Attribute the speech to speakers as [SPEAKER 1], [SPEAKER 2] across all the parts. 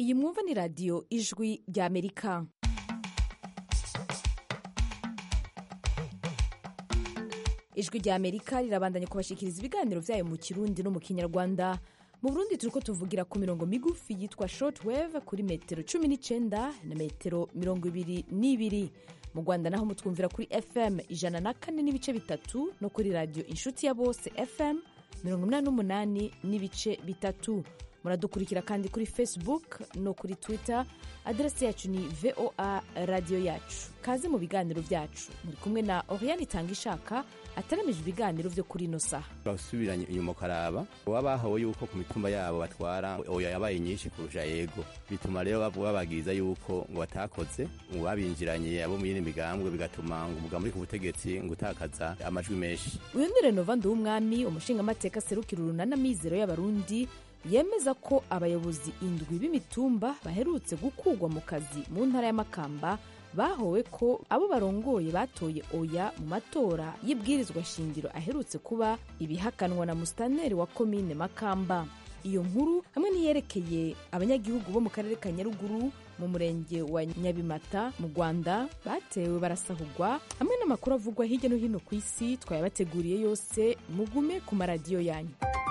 [SPEAKER 1] iyi mwumva ni radiyo ijwi rya amerika ijwi rya amerika rirabandanya kubashikiriza ibiganiro byayo mu kirundi no mu kinyarwanda mu burundi turiko tuvugira ku mirongo migufi yitwa shortwave kuri metero cumi n'icenda na metero mirongo ibiri n'ibiri mu rwanda naho mutwumvira kuri fm ijana na kane n'ibice bitatu no kuri radiyo inshuti ya bose fm mirongo inani n'umunani n'ibice bitatu muradukurikira kandi kuri facebook no kuri twitter aderesi yacu ni voa radiyo yacu kaze mu biganiro byacu muri kumwe na oriane itanga ishaka ataramije ibiganiro byo kuri ino saha
[SPEAKER 2] basubiranye inyuma ukaraba baba bahawe yuko ku mitumba yabo batwara oya yabaye nyinshi kurusha yego bituma rero bababwiriza yuko ngo batakoze ngo babinjiranye abo mu yindi migambwe bigatuma ngo umugambi uri ku butegetsi ngo utakaza amajwi menshi
[SPEAKER 1] uyu ni renova nduwumwami umushingamateka aserukira urunana mizero y'abarundi yemeza ko abayobozi indwi b'imitumba baherutse gukugwa mu kazi mu ntara y'amakamba bahowe ko abo barongoye batoye oya mu matora y'ibwirizwa shingiro aherutse kuba ibihakanwa na musitaneri wa komine makamba iyo nkuru hamwe n'iyerekeye abanyagihugu bo mu karere ka nyaruguru mu murenge wa nyabimata mu rwanda batewe barasahugwa hamwe n'amakuru avugwa hirya no hino ku isi twayabateguriye yose mugume ku maradiyo yanyu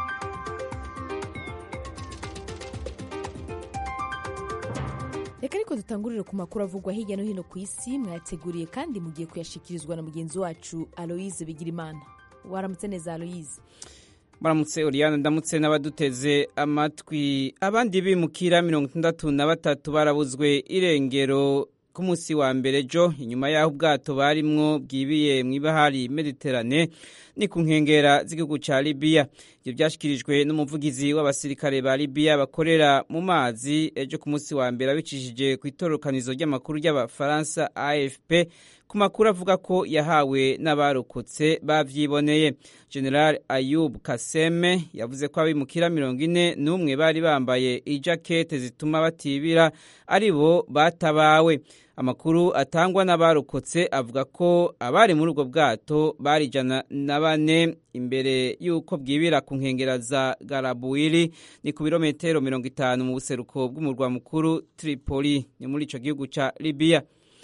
[SPEAKER 1] reka ariko dutangurire ku makuru avugwa hirya no hino ku isi mwayateguriye kandi mugiye kuyashikirizwa na mugenzi wacu aloise bigirimana waramutse neza aloise
[SPEAKER 3] baramutse oriyane ndamutse n'abaduteze amatwi abandi bimukira mirongo itandatu na batatu barabuzwe irengero ku munsi wa mbere jo inyuma y'aho ubwato barimwo bwibiye mu ibahari mediterane ni ku nkengera z'igihugu cya libiya ibyo byashyikirijwe n'umuvugizi w'abasirikare ba libiya bakorera mu mazi ejo ku munsi wa mbere abicishije ku itororokanizo ry'amakuru ry'abafaransa afp ku makuru avuga ko yahawe n'abarokotse bavyiboneye general ayub kaseme yavuze ko abimukira mirongo ine n'umwe bari bambaye ijakete zituma batibira ari bo batabawe amakuru atangwa n'abarokotse avuga ko abari muri ubwo bwato bari ijana na bane imbere y'uko bwibira ku nkengera za garabuwiri ni ku birometero mirongo itanu mu buseruko bw'umurwa mukuru tripoli ni muri ico gihugu ca libiya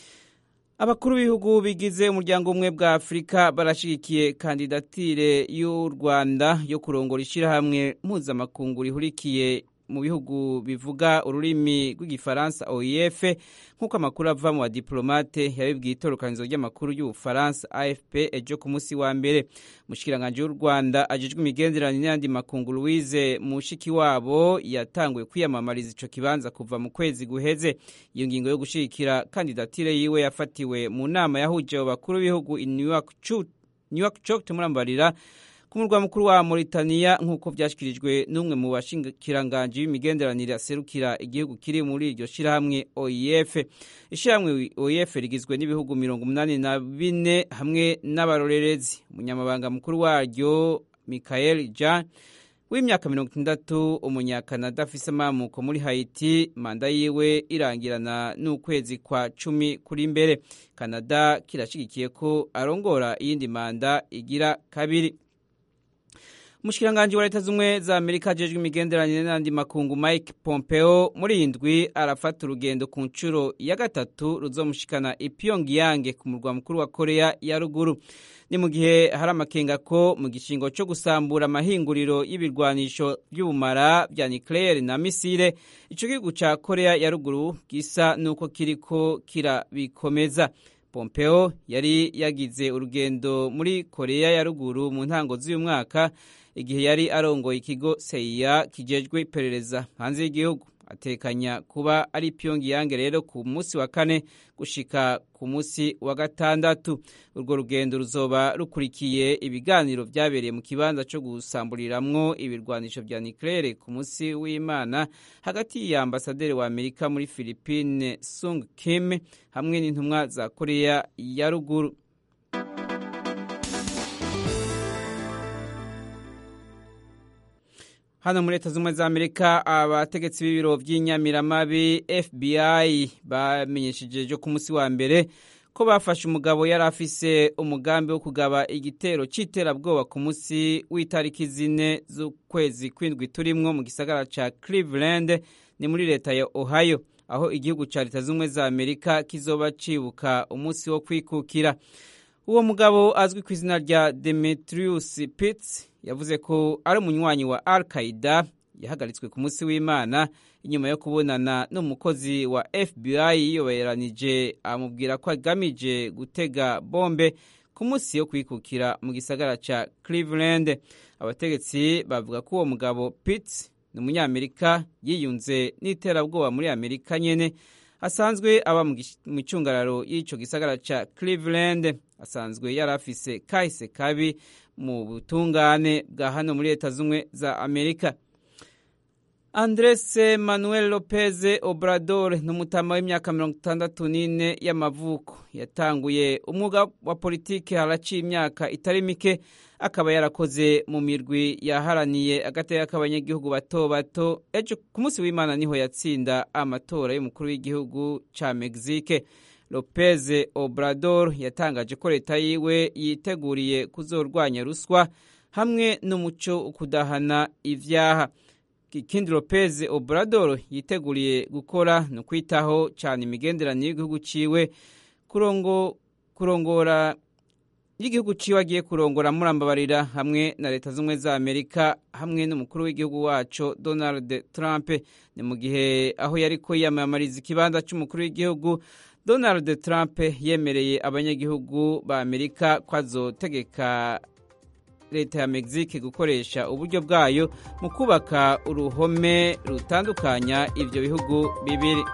[SPEAKER 3] abakuru b'ibihugu bigize umuryango umwe bwa afurika barashigikiye kandidatire y'u rwanda yo kurongora ishyirahamwe mpuzamakungu rihurikiye mu bihugu bivuga ururimi rw'igifaransa oef nk'uko amakuru ava mu badiplomate yabibwiye itorokanizo ry'amakuru y'ubufaransa afp ejo ku munsi wa mbere umushikiranganji w'u rwanda ajejwe imigenderanire n'ayandi makungu louise mushiki wabo yatanguye kwiyamamariza ico kibanza kuva mu kwezi guheze iyo ngingo yo gushigikira kandidatire yiwe yafatiwe mu nama yahuje abo bakuru b'ibihugu i new york cok murambarira ku murwa mukuru wa Mauritania nk'uko byashyikirijwe n'umwe mu bashingikiranganji b'imigenderanire aserukira igihugu kiri muri iryo shyirahamwe OIF ishyirahamwe OIF rigizwe n'ibihugu mirongo umunani na bine hamwe n'abarorerezi umunyamabanga mukuru waryo Michael Jean w'imyaka mirongo itandatu umunyakanada afise amamuko muri Haiti manda yiwe irangirana n'ukwezi kwa cumi kuri mbere Canada kirashigikiye ko arongora iyindi manda igira kabiri umushikiranganji wa leta z'ubumwe za amerika ajejwe imigenderanire n'andi makungu mike pompeo muri iyi ndwi arafata urugendo ku nshuro ya gatatu ruzomushikana i pyongyang ku murwa mukuru wa korea ya ruguru ni mu gihe hari amakenga ko mu gishingo cyo gusambura amahinguriro y'ibirwanisho by'ubumara bya nucleaire na misile ico gihugu ca korea ya ruguru gisa n'uko kiriko kirabikomeza pompeo yari yagize urugendo muri korea ya ruguru mu ntango z'uyu mwaka igihe yari arongoye ikigo seiya kijejwe iperereza hanze y'igihugu atekanya kuba ari pyongyang rero ku munsi wa kane gushika ku munsi wa gatandatu urwo rugendo ruzoba rukurikiye ibiganiro vyabereye mu kibanza co gusamburiramwo ibirwanisho vya nucleaire ku munsi w'imana hagati ya ambasaderi wa amerika muri philippine sung kim hamwe n'intumwa za korea ya ruguru hano muri leta z'ubumwe za amerika abategetsi b'ibiro by'inyamiramabi fbi bamenyesheje ejo ku munsi wa mbere ko bafashe umugabo yari afise umugambi wo kugaba igitero cy'iterabwoba ku munsi w'itariki zine z'ukwezi kw'indwi turimwo mu gisagara ca cleveland ni muri leta ya ohio aho igihugu cya leta z'ubumwe za amerika kizoba cibuka umunsi wo kwikukira uwo mugabo azwi ku izina rya demetrius pitts yavuze ko ari umunywanyi wa al qaida yahagaritswe ku munsi w'imana inyuma yo kubonana n'umukozi wa fbi yiyoberanije amubwira ko agamije gutega bombe ku munsi yo kwikukira mu gisagara ca cleveland abategetsi bavuga ko uwo mugabo pitts ni umunyamerika yiyunze n'iterabwoba muri amerika nyene asanzwe aba mu icungararo y'ico gisagara ca cleveland asanzwe yari afise kahise kabi mu butungane bwa hano muri leta z'ubumwe za amerika andres manuel lopez obrador ni umutama w'imyaka mirongo itandatu n'ine y'amavuko yatanguye umwuga wa politiki haraciye imyaka itari mike akaba yarakoze mu mirwi yaharaniye agateka k'abanyagihugu bato bato ejo ku munsi w'imana niho yatsinda amatora y'umukuru w'igihugu ca mexique lopez obrador yatangaje ko leta yiwe yiteguriye kuzorwanya ruswa hamwe n'umuco kudahana ivyaha ikindi lopez obrador yiteguriye gukora ni ukwitaho cyane imigenderanire y'igihugu ciwe kurongo kurongora y'igihugu ciwe agiye kurongora murambabarira hamwe na leta z'ubumwe za amerika hamwe n'umukuru w'igihugu waco donald trump ni mu gihe aho yariko yiyamamariza ikibanza c'umukuru w'igihugu donald trump yemereye abanyagihugu ba amerika ko azotegeka leta ya mexique gukoresha uburyo bwayo mu kubaka uruhome rutandukanya ivyo bihugu bibiri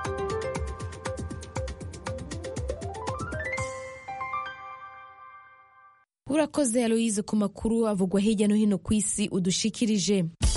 [SPEAKER 1] urakoze aloyize ku makuru avugwa hirya no hino ku isi udushikirije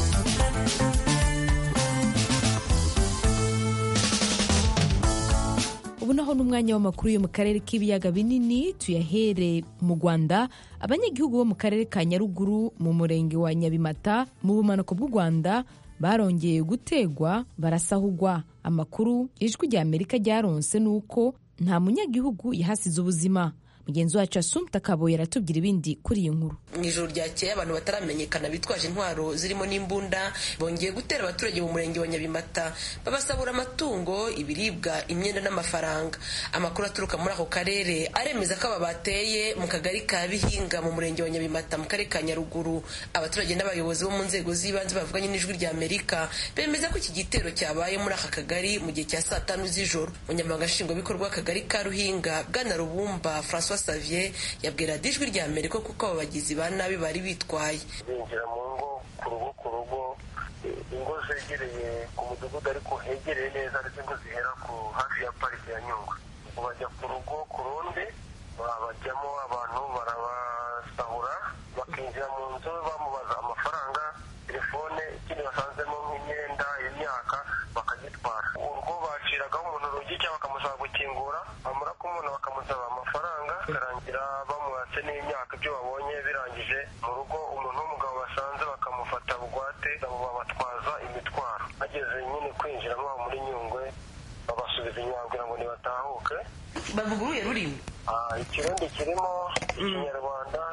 [SPEAKER 1] ubu naho n'umwanya w'amakuru yo mu karere k'ibiyaga binini tuyahere mu rwanda abanyagihugu bo mu karere ka nyaruguru mu murenge wa nyabimata mu bumanuko bw'u rwanda barongeye gutegwa barasahugwa amakuru ijwi rya amerika ryaronse ni uko nta munyagihugu yahasize ubuzima mugenzi wacu asumta kaboye aratubwira ibindi kuri iyi nkuru
[SPEAKER 4] mu ijoro ryakeye abantu bataramenyekana bitwaje intwaro zirimo n'imbunda bongeye gutera abaturage mu murenge wa nyabimata babasabura amatungo ibiribwa imyenda n'amafaranga amakuru aturuka muri ako karere aremeza ko aba bateye mu kagari ka bihinga mu murenge wa nyabimata mu karere ka nyaruguru abaturage n'abayobozi bo mu nzego z'ibanze bavuganye n'ijwi rya amerika bemeza ko iki gitero cyabaye muri aka kagari mu gihe cya saa tanu z'ijoro umunyamabanga nshingwabikorwa w'akagari ka ruhinga bwana rubumba francois Xavier yabwira ijwi rya Amerika kuko abo bagizi ba nabi bari bitwaye
[SPEAKER 5] binjira mu ngo ku rugo ku rugo ingo zegereye ku mudugudu ariko hegereye neza ndetse ingo zihera ku hafi ya parike ya nyungwe bajya ku rugo ku rundi bajyamo abantu barabasahura bakinjira mu nzu bamubaza amafaranga telefone ikindi basanzemo nk'imyenda imyaka bakagitwara urwo baciragaho umuntu urugi cyangwa bakamusaba gukingura bamara kumubona bakamusaba amafaranga bikarangira bamuhatse n'imyaka ibyo babonye birangije mu rugo umuntu w'umugabo basanze bakamufata bugwate babatwaza imitwaro bageze nyine kwinjiramo muri nyungwe babasubiza inyuma kugira ngo ntibatahuke
[SPEAKER 4] bavuga uruye rurimi
[SPEAKER 5] ikirundi kirimo ikinyarwanda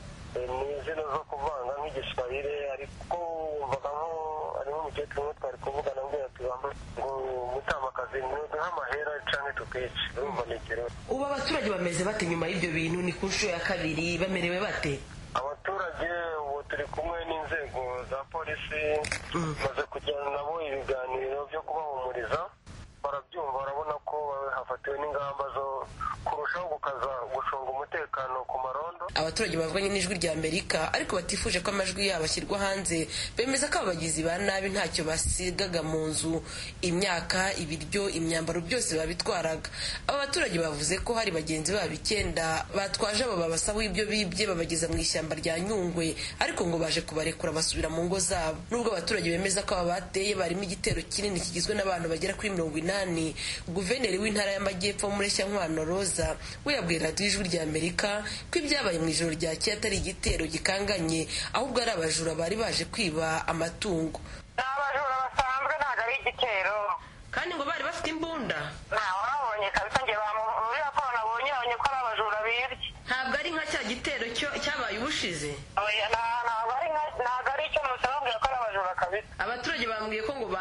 [SPEAKER 5] ni izina zo kuvanga nk'igiswahili ariko wumvaga nko harimo umukecuru umwe twari kuvugana mbwira tubamba ngo mutamakazi ntuduhe amahera canke tukwice urumva ni ikirundi
[SPEAKER 4] ubu abaturage bameze bate nyuma y'ibyo bintu ni ku nshuro ya kabiri bamerewe bate
[SPEAKER 5] abaturage ubu turi kumwe n'inzego za polisi maze kujyana nabo ibiganiro byo kubahumuriza barabyumva barabona ko hafatiwe n'ingamba zo kurushaho gukaza gucunga umutekano ku marondo
[SPEAKER 4] abaturage bavuganye n'ijwi rya amerika ariko batifuje ko amajwi yabo ashyirwa hanze bemeza ko abagizi ba nabi ntacyo basigaga mu nzu imyaka ibiryo imyambaro byose babitwaraga aba baturage bavuze ko hari bagenzi babo icyenda batwaje abo babasaba ibyo bibye babageza mu ishyamba rya nyungwe ariko ngo baje kubarekura basubira mu ngo zabo nubwo abaturage bemeza ko aba bateye barimo igitero kinini kigizwe n'abantu bagera kuri mirongo inani guverineri w'intara y'amajyepfo mureshyankwano roza we yabwiye radiyo ijwi rya amerika ko ibyabaye mu ijoro ryakeye atari igitero gikanganye ahubwo ari abajura bari baje kwiba amatungo
[SPEAKER 6] ni abajura basanzwe ntabwo ari igitero
[SPEAKER 4] kandi ngo bari bafite imbunda
[SPEAKER 6] ntawe wabonye kabisa njye muri raporo nabonye babonye ko ari abajura bibye
[SPEAKER 4] ntabwo ari nka cya gitero cyabaye ubushize
[SPEAKER 6] ntabwo ari cyo musa bambwira ko ari abajura kabisa
[SPEAKER 4] abaturage bambwiye ko ngo bari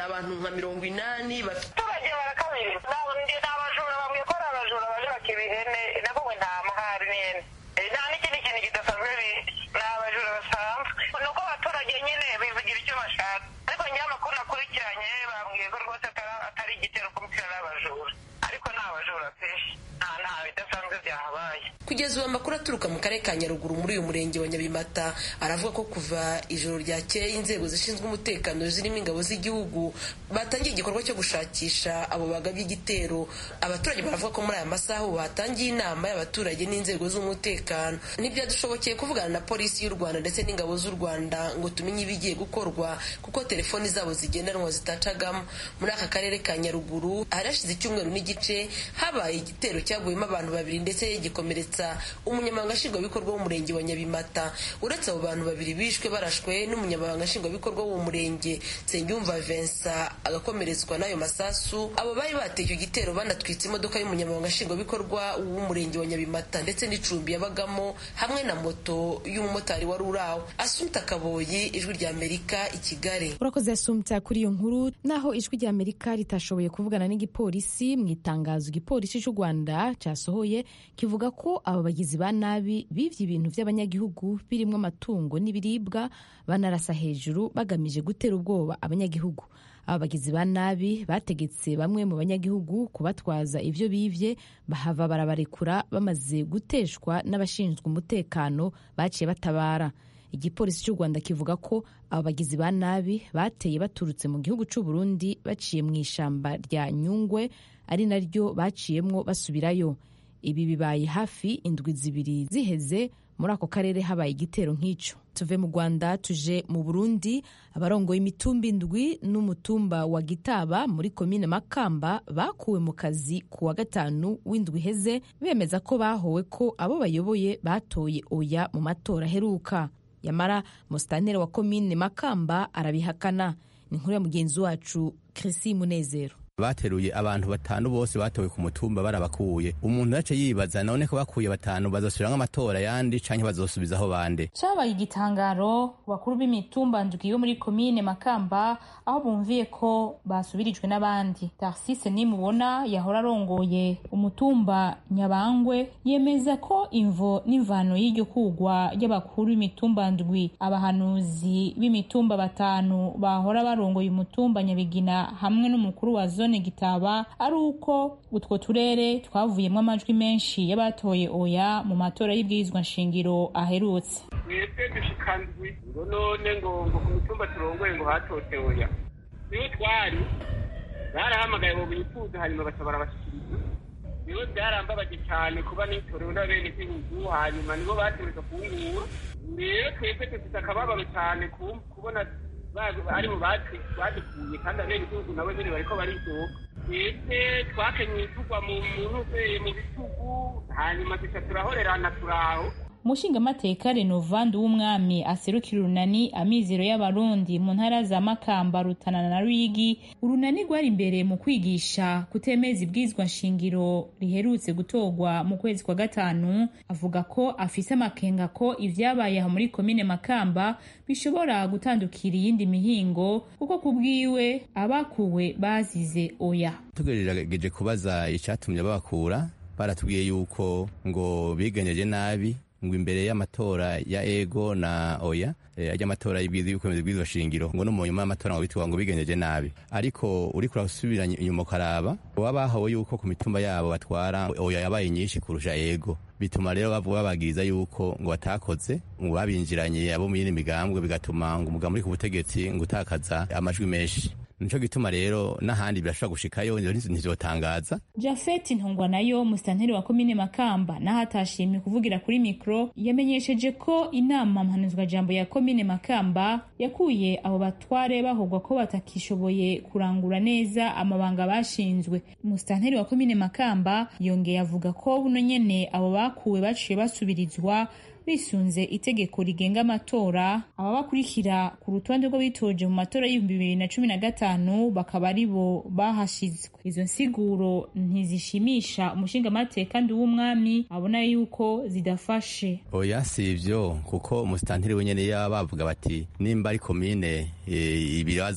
[SPEAKER 4] abantu nka mirongo inani bafite
[SPEAKER 6] abaturage barakabiri ndi ni abajura bambwiye ko ari abajura baje bakiba ihene navuga nta mahari n'ihene Eh, nta n'ikindi kintu kidasanzwe bindi ni abajura basanzwe ni uko abaturage nyine bivugira icyo bashaka ariko njyewe amakuru nakurikiranye bambwiye ko rwose atari- atari igitero kumutira n'abajura ariko ni abajura pe nta nta bidasanzwe byahabaye
[SPEAKER 4] kugeza ubu amakuru aturuka mu karere ka nyaruguru muri uyu murenge wa nyabimata aravuga ko kuva ijoro ryakeye inzego zishinzwe umutekano zirimo ingabo z'igihugu batangiye igikorwa cyo gushakisha abo bagabye igitero abaturage baravuga ko muri aya masaha ubu hatangiye inama y'abaturage n'inzego z'umutekano ntibyadushobokeye kuvugana na polisi y'u rwanda ndetse n'ingabo z'u rwanda ngo tumenye ibigiye gukorwa kuko telefoni zabo zigendanwa zitacagamo muri aka karere ka nyaruguru hari hashize icyumweru n'igice habaye igitero cyaguyemo abantu babiri ndetse gikomeretsa umunyamabanga nshingwabikorwa w'umurenge wa nyabimata uretse abo bantu babiri bishwe barashwe n'umunyamabanga nshingwabikorwa w'uwo murenge nsengiyumva vincent agakomeretswa n'ayo masasu abo bari bateye icyo gitero banatwitse imodoka y'umunyamabanga nshingwabikorwa w'umurenge wa nyabimata ndetse n'icumbi yabagamo hamwe na moto y'umumotari wari uri aho asumta kaboyi ijwi rya amerika i kigali
[SPEAKER 1] urakoze yasumta kuri iyo nkuru naho ijwi rya amerika ritashoboye kuvugana n'igipolisi mu itangazo igipolisi cy'u rwanda cyasohoye kivuga ko aba bagizi ba nabi bivye ibintu by'abanyagihugu birimo amatungo n'ibiribwa banarasa hejuru bagamije gutera ubwoba abanyagihugu aba bagizi ba nabi bategetse bamwe mu banyagihugu kubatwaza ivyo bivye bahava barabarekura bamaze guteshwa n'abashinzwe umutekano baciye batabara igipolisi cy'u rwanda kivuga ko aba bagizi ba nabi bateye baturutse mu gihugu cy'u burundi baciye mu ishamba rya nyungwe ari naryo baciyemwo basubirayo ibi bibaye hafi indwi zibiri ziheze muri ako karere habaye igitero nk'icyo tuve mu rwanda tuje mu burundi abarongoye imitumba indwi n'umutumba wa gitaba muri komine makamba bakuwe mu kazi ku wa gatanu w'indwi iheze bemeza ko bahowe ko abo bayoboye batoye oya mu matora aheruka yamara musitanteri wa komine makamba arabihakana ni inkuru ya mugenzi wacu Chrissy munezero
[SPEAKER 2] bateruye abantu batanu bose batowe ku mutumba barabakuye umuntu yace yibaza none ko bakuye batanu bazosubira amatora yandi canke bazosubizaho bande
[SPEAKER 7] cabaye igitangaro bakuru b'imitumba ndwi yo muri komine makamba aho bumviye ko basubirijwe n'abandi tarsise nimubona yahora arongoye umutumba nyabangwe yemeza ko imvo n'imvano y'iryo kugwa ry'abakuru b'imitumba ndwi abahanuzi b'imitumba batanu bahora barongoye umutumba nyabigina hamwe n'umukuru wa zone gitaba ari uko utwo turere twavuyemo amajwi menshi y'abatoye oya mu matora y'ibwirizwa nshingiro aherutse
[SPEAKER 8] mwebwe dushikandwi ngo none ngo ngo ku mitumba turongoye ngo hatote oya niho twari barahamagaye ngo bifuze hanyuma baca barabashikiriza niho byarambabaje cyane kuba nitorewe n'abene gihugu hanyuma nibo batoreza kungura rero twebwe dufite akababaro cyane kubona ari mu badukuye kandi abene gihugu nabo nyine bariko baridoga twebwe twakenyeye tugwa mu ntuzeye mu bitugu hanyuma duca turahorerana turaho
[SPEAKER 7] umushingamateka renovandi w'umwami aserukira urunani amizero y'abarundi mu ntara za makamba rutana na ruyigi urunani rwari imbere mu kwigisha kutemeza ibwizwa nshingiro riherutse gutorwa mu kwezi kwa gatanu avuga ko afise amakenga ko ivyabaye aho muri komine makamba bishobora gutandukira iyindi mihingo kuko ku bwiwe abakuwe bazize oya
[SPEAKER 2] tugerageje kubaza icatumye babakura baratubwiye yuko ngo bigenyeje nabi ngo imbere y'amatora ya ego na oya ajya amatora y'ukwemeza bw'iryo shingiro ngo no mu nyuma y'amatora ngo bitwa ngo bigenyeje nabi ariko uri kurasubira inyuma ukaraba baba bahawe yuko ku mitumba yabo batwara oya yabaye nyinshi kurusha ego bituma rero bababwiriza yuko ngo batakoze ngo babinjiranye abo mu yindi migambwe bigatuma ngo umugabo uri ku butegetsi ngo utakaza amajwi menshi nico gituma rero n'ahandi birashobora gushikayo ntivyotangaza
[SPEAKER 7] jafet ntungwa nayo musitanteri wa komine makamba naho atashimye kuvugira kuri mikro yamenyesheje ko inama mpanuzwajambo ya komine makamba yakuye abo batware bahogwa ko batakishoboye kurangura neza amabanga bashinzwe musitanteri wa komine makamba yongeye avuga ko buno nyene abo bakuwe baciye basubirizwa bisunze itegeko rigenga amatora ababakurikira ku rutonde rwo bitoje mu matora y'ibihumbi bibiri na cumi na gatanu bakaba ari bo bahashizwe izo nsiguro ntizishimisha umushingamateka ndi w'umwami abona yuko zidafashe
[SPEAKER 2] oya si ivyo kuko umusitanteri wenyene yaba bavuga bati nimba ari komine e, ibibazwa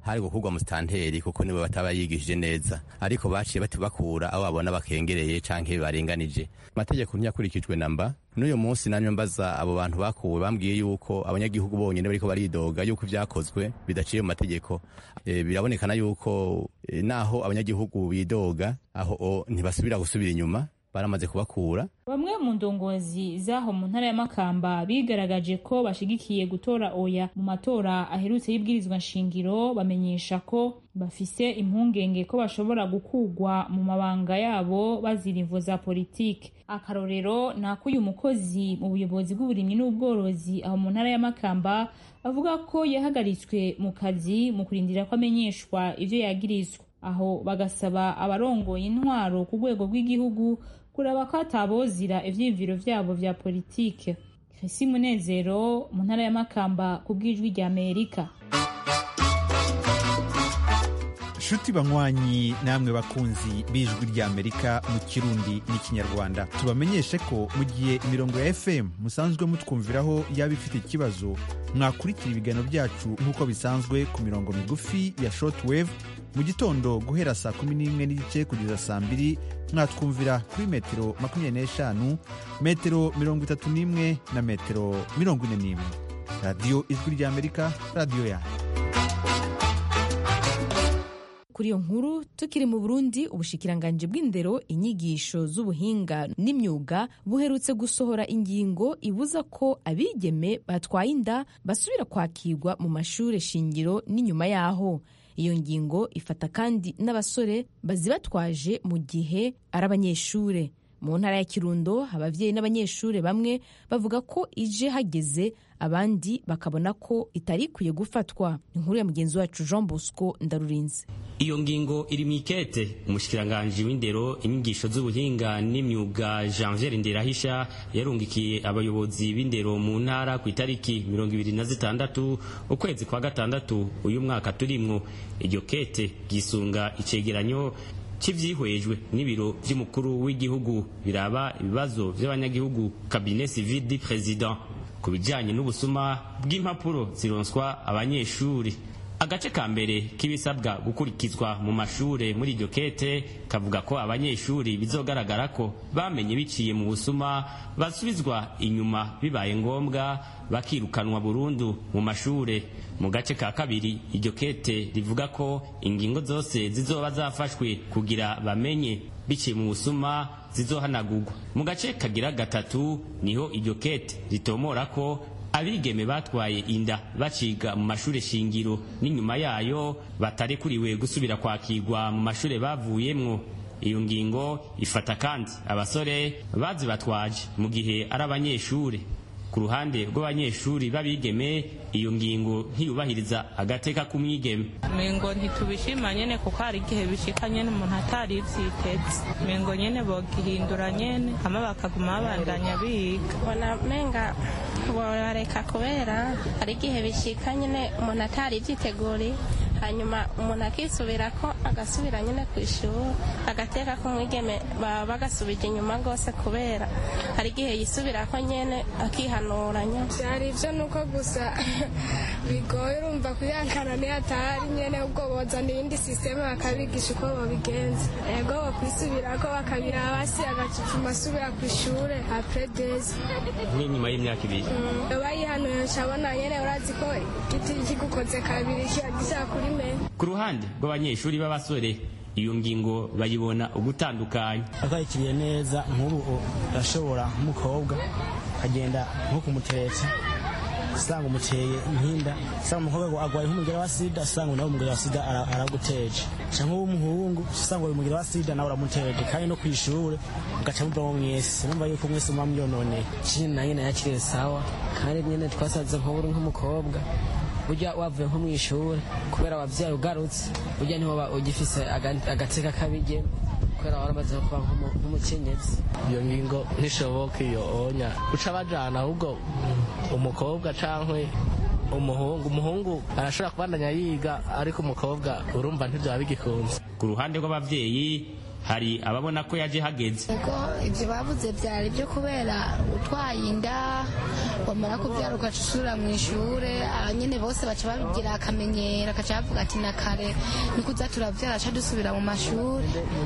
[SPEAKER 2] hari gukurwa musitanteri kuko niwe bataba yigishije neza ariko baciye batubakura aho babona bakengereye canke barenganije amategeko ntiyakurikijwe namba n'uyu munsi nanyo mbaza abo bantu bakuwe bambwiye yuko abanyagihugu bonyene bariko baridoga yuko vyakozwe bidaciye mu mategeko e, birabonekana yuko e, naho abanyagihugu bidoga aho ntibasubira gusubira inyuma baramaze kubakura
[SPEAKER 7] bamwe mu ndongozi z'aho mu ntara ya makamba bigaragaje ko bashigikiye gutora oya mu matora aherutse y'ibwirizwa nshingiro bamenyesha ko bafise impungenge ko bashobora gukugwa mu mabanga yabo bazira imvo za politike akarorero ni ako uyu mukozi mu buyobozi bw'uburimyi n'ubworozi aho mu ntara ya makamba avuga ko yahagaritswe mu kazi mu kurindira ko amenyeshwa ivyo yagirizwa aho bagasaba abarongoye intwaro ku rwego rw'igihugu kuraba ko atabozira ivyiyumviro vyabo vya politike Chrissy Munezero mu ntara ya Makamba ku bw'ijwi rya Amerika
[SPEAKER 9] nshuti banywanyi namwe bakunzi b'ijwi rya amerika mu kirundi n'ikinyarwanda tubamenyeshe ko mu gihe imirongo ya fm musanzwe mutwumviraho yaba ifite ikibazo mwakurikira ibiganiro byacu nk'uko bisanzwe ku mirongo migufi ya shortwave mu gitondo guhera saa kumi n'imwe n'igice kugeza saa mbiri mwatwumvira kuri metero makumyabiri n'eshanu metero mirongo itatu n'imwe na metero mirongo ine n'imwe radiyo ijwi rya amerika radiyo yanyu
[SPEAKER 1] kuri iyo nkuru tukiri mu burundi ubushikiranganji bw'indero inyigisho z'ubuhinga n'imyuga buherutse gusohora ingingo ibuza ko abigeme batwaye inda basubira kwakirwa mu mashuri shingiro n'inyuma yaho iyo ngingo ifata kandi n'abasore bazibatwaje mu gihe ari abanyeshure mu ntara ya kirundo ababyeyi n'abanyeshuri bamwe bavuga ko ije hageze abandi bakabona ko itari ikwiye gufatwa inkuru ya mugenzi wacu jean bosco ndarurinze
[SPEAKER 10] iyo ngingo iri mu ikete umushikiranganji w'indero inyigisho z'ubuhinga n'imyuga janvier nderahisha yarungikiye abayobozi b'indero mu ntara ku itariki mirongo ibiri na zitandatu ukwezi kwa gatandatu uyu mwaka turimwo iryo kete ryisunga icegeranyo cy'ibyihwejwe n'ibiro by'umukuru w'igihugu biraba ibibazo by'abanyagihugu cabinet civil du président ku bijyanye n'ubusuma bw'impapuro zironswa abanyeshuri agace ka mbere k'ibisabwa gukurikizwa mu mashure muri iryo kete kavuga ko abanyeshuri bizogaragara ko bamenye biciye mu busuma basubizwa inyuma bibaye ngombwa bakirukanwa burundu mu mashure mu gace ka kabiri iryo kete rivuga ko ingingo zose zizoba zafashwe kugira bamenye biciye mu busuma zizohanagurwa mu gace kagira gatatu niho iryo kete ritomora ko abigeme batwaye inda baciga mu mashure shingiro n'inyuma yayo batarekuriwe gusubira kwakirwa mu mashure bavuyemwo iyo ngingo ifata kandi abasore bazibatwaje mu gihe ari abanyeshure ku ruhande rw'abanyeshuri b'abigeme iyo ngingo ntiyubahiriza agateka k'umwigeme
[SPEAKER 11] mengo ntitubishima nyene kuko hari igihe bishika nyene umuntu atari ivyiteze mengo nyene bogihindura nyene hama bakaguma babandanya biga
[SPEAKER 12] bona menga borareka kubera hari igihe bishika nyene umuntu atari ivyiteguriye hanyuma umuntu akisubirako agasubira nyine ku ishuri agateka k'umwigeme baba bagasubije inyuma rwose kubera hari igihe yisubirako nyine akihanuranya
[SPEAKER 13] byari ibyo ni uko gusa bigoye urumva kuyangana niyo atahari nyine ubwo bozana iyindi sisiteme bakabigisha uko babigenza ego bakwisubirako bakabira hasi agacupfuma asubira ku ishuri apure dezi
[SPEAKER 10] nk'inyuma y'imyaka ibiri
[SPEAKER 13] bayihanuye cabona nyine urazi ko igiti kigukoze kabiri kiba gishaka kuri
[SPEAKER 10] ku ruhande rw'abanyeshuri b'abasore iyo ngingo bayibona ugutandukanya
[SPEAKER 14] akayikiriye neza nk'ubu urashobora nk'umukobwa akagenda nko kumutereta usanga umuteye inkinda usanga umukobwa agwaye nk'umugera wa sida usanga nawe umugera wa sida araguteje cyangwa w'umuhungu usanga uyu mugera wa sida nawe uramuteje kandi no ku ishuri ugaca muvamo mwese numva yuko mwese muba myononeye
[SPEAKER 15] chini na nyine yakiriye sawa kandi nyine twasanze nk'uburi nk'umukobwa ujya wavuye nko mu ishuri kubera wabyaye ugarutse ujya niho ugifise agateka kabige kubera waramaze kuba nk'umukenyezi
[SPEAKER 16] iyo ngingo ntishoboka iyo onya uca bajana ahubwo umukobwa cyangwa umuhungu umuhungu arashobora kubandanya yiga ariko umukobwa urumva ntibyaba bigikunze
[SPEAKER 10] ku ruhande rw'ababyeyi hari ababona ko yaje hageze
[SPEAKER 17] ego ibyo babuze byari byo kubera utwaye inda wamara kubyara ugaca usubira mu ishure nyine bose baca babigira akamenyero agaca bavuga ati na kare ni kuza turabyara aca dusubira mu mashuri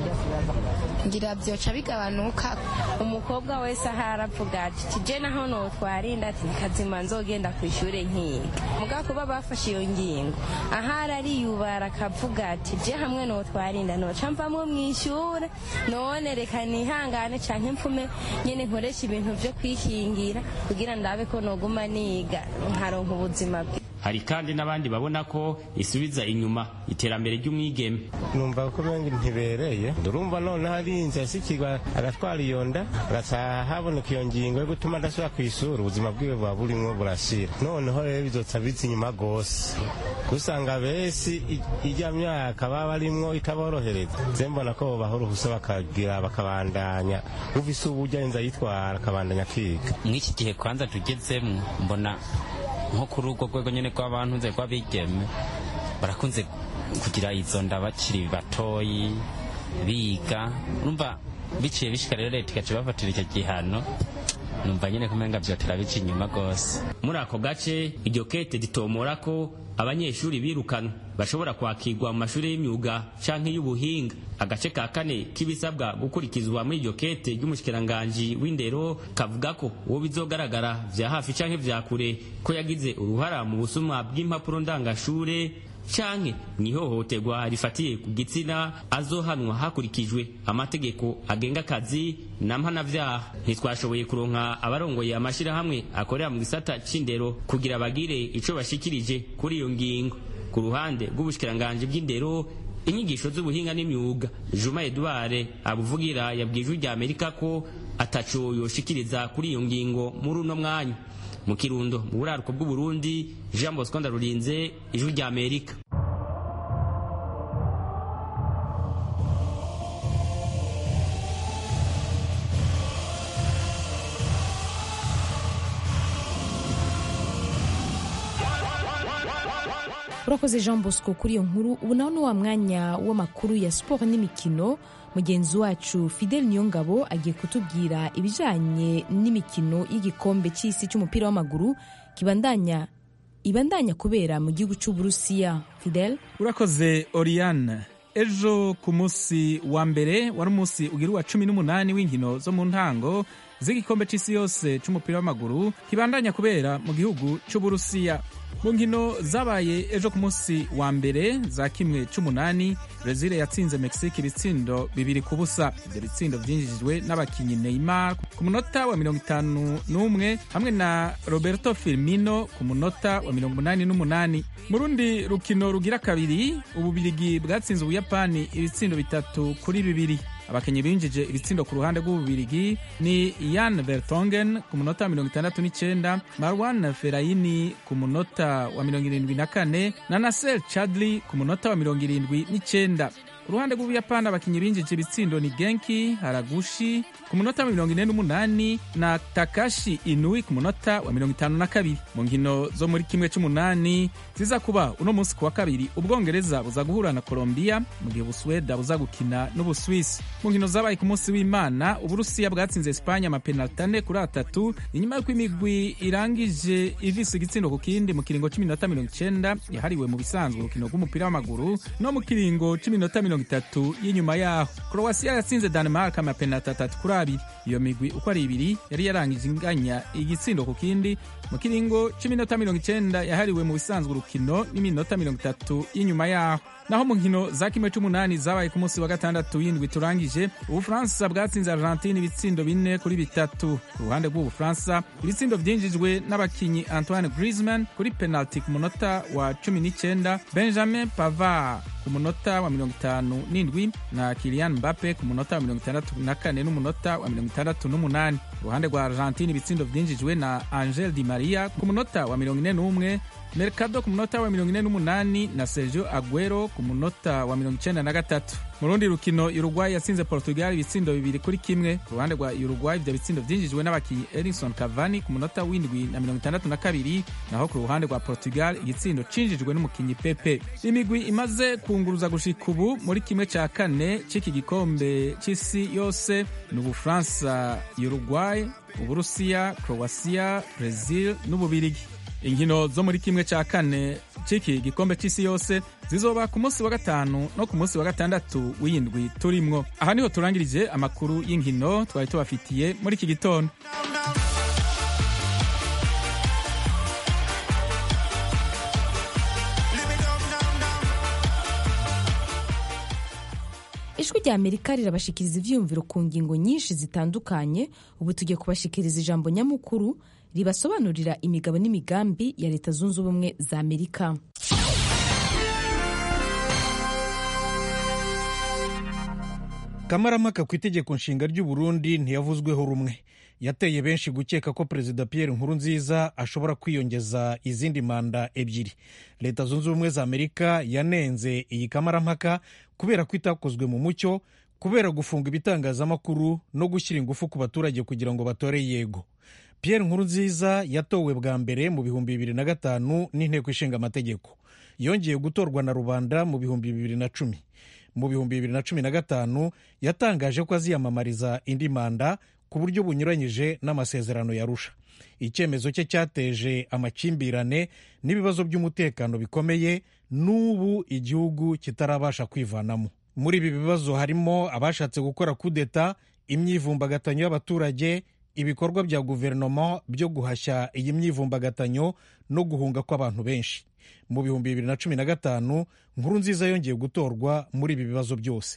[SPEAKER 17] ngira byoca bigabanuka
[SPEAKER 18] umukobwa wese aho aravuga ati tije naho notwarinda ati kazima nzogenda ku ishuri nkiga muga kuba bafashe iyo ngingo ahari ariyubara akavuga ati je hamwe notwarinda noca mvamwo mu ishure none reka nihangane canke mpfume nyene nkoresha ibintu vyo kwikingira kugira ndabe ko noguma niga nkaronka ubuzima bwe
[SPEAKER 10] hari kandi n'abandi babona ko isubiza inyuma iterambere ry'umwigeme
[SPEAKER 19] numva ko bengi ntibereye ndurumva none hari inzu yasikirwa agatwara iyo nda agaca haboneka iyo ngingo yo gutuma adasubira ku ishuri ubuzima bwiwe buba burimwo burashira noneho rero bizoca biza inyuma rwose usanga benshi ijya myaka baba barimwo itaborohereza ze mbona ko bobaho uruhusa bakagira bakabandanya uvise uburyo inzu ayitwara akabandanya akiga
[SPEAKER 20] mw'iki gihe kwanza tugezemo mbona nko kuri urwo rwego nyine rw'abantu nze rw'abigeme barakunze kugira izo nda bakiri batoyi biga urumva biciye bishika rero leta igaca bafatira icyo gihano numva nyine kumenga vyotera bica inyuma rwose
[SPEAKER 10] muri ako gace iryo kete ritomora ko abanyeshuri birukanwe bashobora kwakirwa mu mashuri y'imyuga canke y'ubuhinga agace ka kane k'ibisabwa gukurikizwa muri iryo kete ry'umushikiranganji w'indero kavuga ko uwo bizogaragara vya hafi canke vya kure ko yagize uruhara mu busumwa bw'impapuro ndangashure canke mwihohoterwa rifatiye ku gitsina azohanwa hakurikijwe amategeko agenga akazi na mpanavyaha ntitwashoboye kuronka abarongoye amashirahamwe akorera mu gisata c'indero kugira bagire ico bashikirije kuri iyo ngingo ku ruhande rw'ubushikiranganji bw'indero inyigisho z'ubuhinga n'imyuga juma edouard abuvugira yabwiye rya amerika ko ataco yoshikiriza kuri iyo ngingo muri uno mwanya mu kirundo mu buraruko bw'uburundi jean bosco ndarurinze ijwi rya amerika
[SPEAKER 1] urakoze jean bosco kuri iyo nkuru ubu naho ni wa mwanya w'amakuru ya siporo n'imikino mugenzi wacu fidel niyongabo agiye kutubwira ibijyanye n'imikino y'igikombe cy'isi cy'umupira w'amaguru kibandanya ibandanya kubera mu gihugu cy'uburusiya fidel
[SPEAKER 21] urakoze oriane ejo ku munsi wa mbere wari umunsi ugira uwa cumi n'umunani w'inkino zo mu ntango z'igikombe cy'isi yose cy'umupira w'amaguru kibandanya kubera mu gihugu cy'uburusiya mu nkino zabaye ejo ku munsi wa mbere za kimwe cy'umunani brezil yatsinze mexique ibitsindo bibiri ku busa ibyo bitsindo byinjijwe n'abakinnyi neymar ku munota wa mirongo itanu n'umwe hamwe na roberto firmino ku munota wa mirongo umunani n'umunani mu rundi rukino rugira kabiri ububirigi bwatsinze ubuyapani ibitsindo bitatu kuri bibiri abakinnyi binjije ibitsindo ku ruhande rw'ububirigi ni yan vertongen ku munota wa mirongo itandatu n'icyenda marwan ferayini ku munota wa mirongo irindwi na kane na nasser chadli ku munota wa mirongo irindwi n'icyenda uruhande rw'ubuyapani abakinnyi binjije ibitsindo ni genki haragushi ku munota wa mirongo ine n'umunani na takashi inui ku munota wa mirongo itanu na kabiri mu nkino zo muri kimwe cy'umunani ziza kuba uno munsi ku wa kabiri ubwongereza buza guhura na colombia mu gihe ubusuweda buza gukina n'ubuswisi mu nkino zabaye ku munsi w'imana uburusiya bwatsinze esipanye amapenaliti ane kuri atatu inyuma y'uko imigwi irangije ivisa igitsindo ku kindi mu kiringo cy'iminota mirongo icyenda yahariwe mu bisanzwe urukino rw'umupira w'amaguru no mu kiringo cy'iminota mirongo itatu y'inyuma yaho croatia yatsinze danemark amapenaliti atatu kuri abiri iyo migwi uko ari ibiri yari yarangije inganya igitsindo ku kindi mu kiringo cy'iminota mirongo icyenda yahariwe mu bisanzwe urukino n'iminota mirongo itatu y'inyuma yaho naho mu nkino za kimwe cy'umunani zabaye ku munsi wa gatandatu w'indwi turangije ubufaransa bwatsinze argentine ibitsindo bine kuri bitatu ku ruhande rw'ubufaransa ibitsindo byinjijwe n'abakinnyi antoine griezmann kuri penalty ku munota wa cumi n'icyenda benjamin pavard ku munota wa mirongo itanu n'indwi na kilian mbappe ku munota wa mirongo itandatu na kane n'umunota wa mirongo itandatu n'umunani uruhande rwa argentine ibitsindo byinjijwe na angel di maria ku munota wa mirongo ine n'umwe mercado ku munota wa mirongo ine n'umunani na sergio aguero ku munota wa mirongo icenda na gatatu mu rundi rukino uruguay yatsinze portugal ibitsindo bibiri kuri kimwe ku ruhande rwa uruguay ivyo bitsindo vyinjijwe n'abakinyi edinson cavani ku munota w'indwi na mirongo itandatu na kabiri naho ku ruhande rwa portugal igitsindo cinjijwe n'umukinyi pepe imigwi imaze kunguruza gushika ubu muri kimwe ca kane c'iki gikombe c'isi yose ni ubufaransa uruguay uburusiya croatia brazil n'ububirigi inkino zo muri kimwe cya kane c'iki gikombe c'isi yose zizoba ku munsi wa gatanu no ku munsi wa gatandatu w'indwi turimwo aha niho turangirije amakuru y'inkino twari tubafitiye muri iki gitondo
[SPEAKER 1] ijwi rya amerika rirabashikiriza ivyiyumviro ku ngingo nyinshi zitandukanye ubu tugiye kubashikiriza ijambo nyamukuru ribasobanurira imigabo n'imigambi ya leta zunze ubumwe za amerika
[SPEAKER 3] kamaramaka ku itegeko nshinga ry'u Burundi ntiyavuzweho rumwe yateye benshi gukeka ko perezida Pierre Nkurunziza ashobora kwiyongeza izindi manda ebyiri leta zunze ubumwe za amerika yanenze iyi kamarampaka kubera ko itakozwe mu mucyo kubera gufunga ibitangazamakuru no gushyira ingufu ku baturage kugira ngo batore yego Pierre Nkurunziza yatowe bwa mbere mu bihumbi bibiri na gatanu n'inteko ishinga amategeko yongeye gutorwa na rubanda mu bihumbi bibiri na cumi mu bihumbi bibiri na cumi na gatanu yatangaje ko aziyamamariza indi manda ku buryo bunyuranyije n'amasezerano yarusha icyemezo cye cyateje amakimbirane n'ibibazo by'umutekano bikomeye n'ubu igihugu kitarabasha kwivanamo muri ibi bibazo harimo abashatse gukora kudeta imyivumbagatanyo y'abaturage ibikorwa bya guverinoma byo guhashya iyi myivumbagatanyo no guhunga kw'abantu benshi mu bihumbi bibiri na cumi na gatanu nkuru nziza yongeye gutorwa muri ibi bibazo byose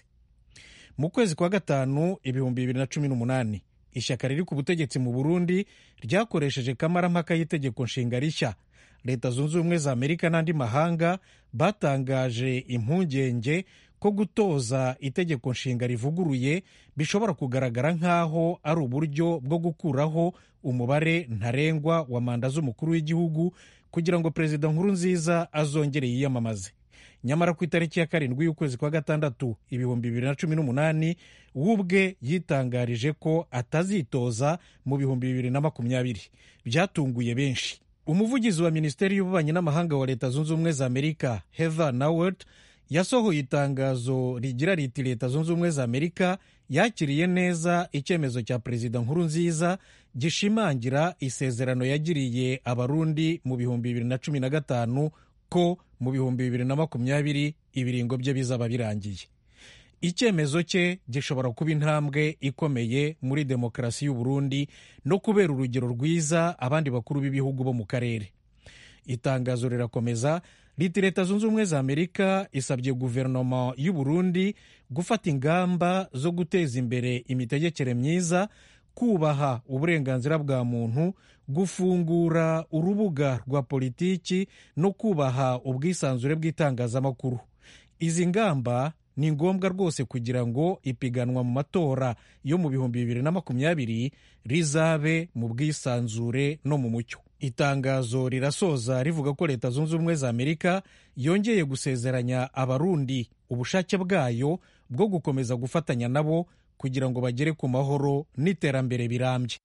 [SPEAKER 3] mu kwezi kwa gatanu ibihumbi bibiri na cumi n'umunani ishyaka riri ku butegetsi mu burundi ryakoresheje kamarampaka y'itegeko nshinga rishya leta zunze ubumwe za amerika n'andi mahanga batangaje impungenge ko gutoza itegeko nshinga rivuguruye bishobora kugaragara nk'aho ari uburyo bwo gukuraho umubare ntarengwa wa manda z'umukuru w'igihugu kugira ngo perezida nkuru nziza azongere yiyamamaze nyamara ku itariki ya karindwi y'ukwezi kwa gatandatu ibihumbi bibiri na cumi n'umunani we ubwe yitangarije ko atazitoza mu bihumbi bibiri na makumyabiri byatunguye benshi umuvugizi wa minisiteri y'ububanyi n'amahanga wa leta zunze ubumwe za amerika heather nawert yasohoye itangazo rigira riti leta zunze ubumwe za amerika yakiriye neza icyemezo cya perezida nkuru nziza gishimangira isezerano yagiriye abarundi mu bihumbi bibiri na cumi na gatanu ko mu bihumbi bibiri na makumyabiri ibiringo bye bizaba birangiye icyemezo cye gishobora kuba intambwe ikomeye muri demokarasi y'u Burundi no kubera urugero rwiza abandi bakuru b'ibihugu bo mu karere itangazo rirakomeza riti leta zunze ubumwe za amerika isabye guverinoma y'u Burundi gufata ingamba zo guteza imbere imitegekere myiza kubaha uburenganzira bwa muntu gufungura urubuga rwa politiki no kubaha ubwisanzure bw'itangazamakuru izi ngamba ni ngombwa rwose kugira ngo ipiganwa mu matora yo mu bihumbi bibiri na makumyabiri rizabe mu bwisanzure no mu mucyo itangazo rirasoza rivuga ko leta zunze ubumwe za amerika yongeye gusezeranya abarundi ubushake bwayo bwo gukomeza gufatanya nabo kugira ngo bagere ku mahoro n'iterambere birambye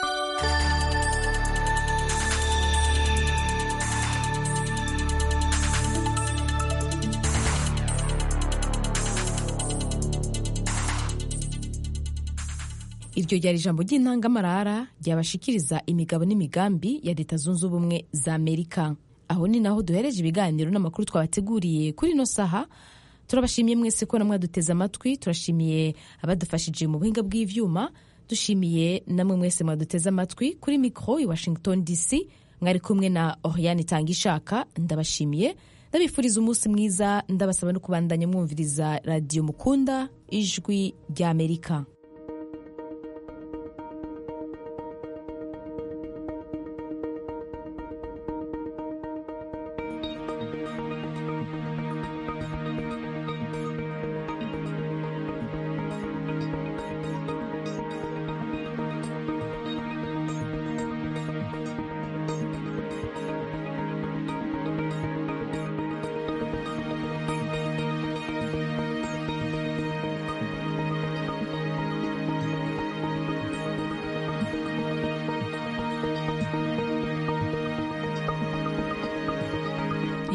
[SPEAKER 1] iryo ryari ijambo ry'intangamarara ryabashikiriza imigabo n'imigambi ya leta zunze ubumwe za amerika aho ni naho duhereje ibiganiro n'amakuru twabateguriye kuri ino saha turabashimiye mwese ko namwaduteze amatwi turashimiye abadufashije mu buhinga bw'ivyuma dushimiye namwe mwese mwaduteze amatwi kuri mikoro i washington dc mwari kumwe na oriane itanga ishaka ndabashimiye ndabifuriza umunsi mwiza ndabasaba no kubandanya mwumviriza radiyo mukunda ijwi ry'amerika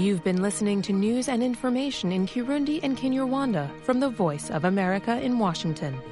[SPEAKER 5] You've been listening to news and information in Kirundi and Kinyarwanda from the Voice of America in Washington.